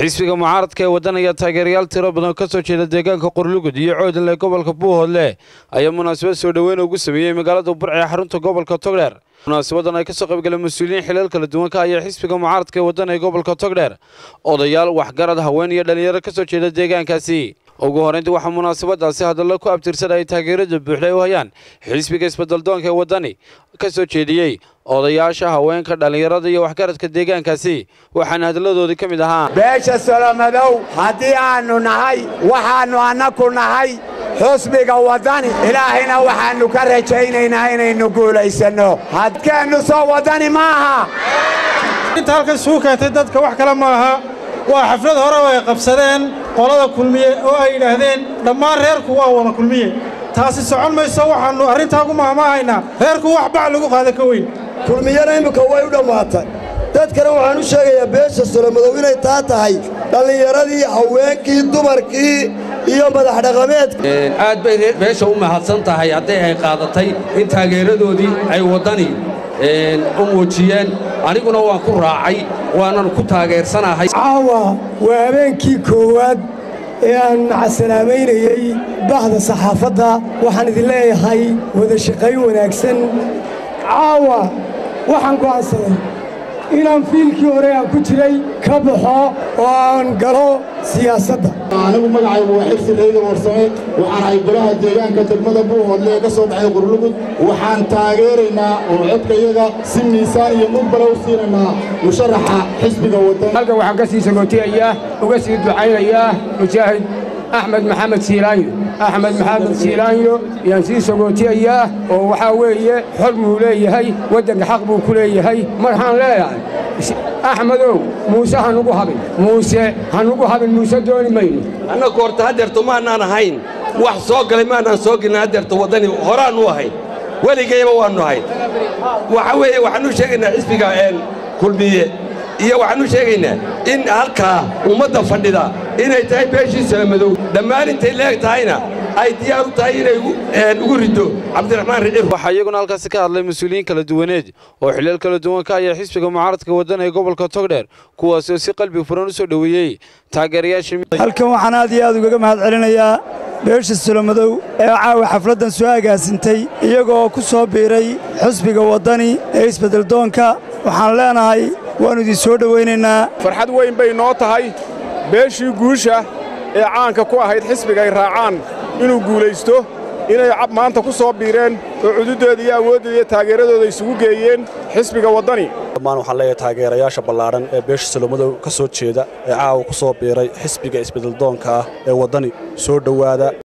xisbiga mucaaradka ee waddan ayaa taageerayaal tiro badan ka soo jeeda deegaanka qorlugud iyo coodan ee gobolka buuhoodle ayaa munaasabad soo dhoweyn ugu sameeyey magaalada burca ee xarunta gobolka togdheer munaasabadan ay ka soo qaybgaleen mas-uuliyiin xilal kala duwan ka ayaa xisbiga mucaaradka ee waddan ee gobolka togdheer odayaal waxgarad haween iyo dhallinyaro ka soo jeeda deegaankaasi ugu horrayntii waxaa munaasabadaasi hadallo ku abtirsan ay taageerada buuxda u hayaan xisbiga isbeddeldoonka ee waddani ka soo jeediyey odayaasha haweenka dhallinyarada iyo waxgaradka deegaankaasi waxaana hadalladoodii ka mid ahaa beesha solomadow haddii aannu nahay waxaannu annaku nahay xusbiga waddani ilaahayna waxaannu ka rajaynaynaa inaynu guulaysanno hadkeennu soo waddani maaha inta halkan isugu keentay dadka wax kale ma aha waa xaflad hore oo ay qabsadeen qolada kulmiye oo ay yidhaahdeen dhammaan reerku waa wada kulmiye taasi socon mayso waxaannu arrintaa ku mahmaahaynaa reerku wax bac lagu qaada ka weyn kulmiyana imminka way u dhammaatay dadkana waxaan u sheegayaa beesha solomadow inay taa tahay dhallinyaradii haweenkii dumarkii iyo madax dhaqameedka aad bay beesha u mahadsan tahay hadday ay qaadatay in taageeradoodii ay waddani u muujiyeen aniguna waan ku raacay waanan ku taageersanahay caawa waa habeenkii koowaad ee aan macasalaamaynayey bahda saxaafadda waxaan idin leeyahay wada shaqayn wanaagsan caawa waxaan go'aansaday inaan fiilkii hore aan ku jiray ka baxo oo aan galo siyaasadda anigu magacaygu waa xirsi reegan warsame waxaan ahay golaha deegaanka degmada buuhoodle ee ka soo baxay qurlugud waxaan taageeraynaa oo codkayaga si miisaan iyo mugbala u siinaynaa musharaxa xisbiga wadan halkan waxaan ka sii sagootiyayaa uga sii ducaynayaa mujaahid axmed maxamed siilaanyo axmed maxamed siilaanyo yaan sii sagootiyayaa oo waxaa weeye xor buu leeyahay waddanka xaq buu ku leeyahay marxaan leeyahay axmedow muuse hanugu habin muuse hanugu habin muuse dooni mayno annagu horta haddeerto maannaan ahayn wax soo galay maannaan soo gelin haddeerto waddani horaannu ahayn weligayba waannu ahayn waxa weeye waxaannu sheegaynaa xisbiga kulmiye iyo waxaannu sheegaynaa in halkaa ummadda fadhida inay tahay beeshii solomadow dhammaan intay leeg tahayna ay diyaar u tahay inay ugu riddo cabdiraxmaan ricir waxaa iyaguna halkaasi ka hadlay mas-uuliyiin kala duwaneed oo xilal kala duwan ka ayaa xisbiga mucaaradka waddan ee gobolka togdheer kuwaasi oo si qalbi furan u soo dhoweeyey taageerayaasha halkan waxaan aad iyo aad ugaga mahad celinayaa beesha solomadow ee caawa xafladdan soo agaasintay iyagoo ku soo biiray xusbiga waddani ee isbeddeldoonka waxaan leenahay waannu idin soo dhowaynaynaa farxad weyn bay noo tahay beeshii guusha ee caanka ku ahayd xisbiga ay raacaan inuu guulaysto inay maanta ku soo biireen oo cududooda iyo awoodooda iyo taageeradooda isugu geeyeen xisbiga waddani dhammaan waxaan leeyahay taageerayaasha ballaadhan ee beesha solomadow ka soo jeeda ee caawa ku soo biiray xisbiga isbeddeldoonka ah ee waddani soo dhowaada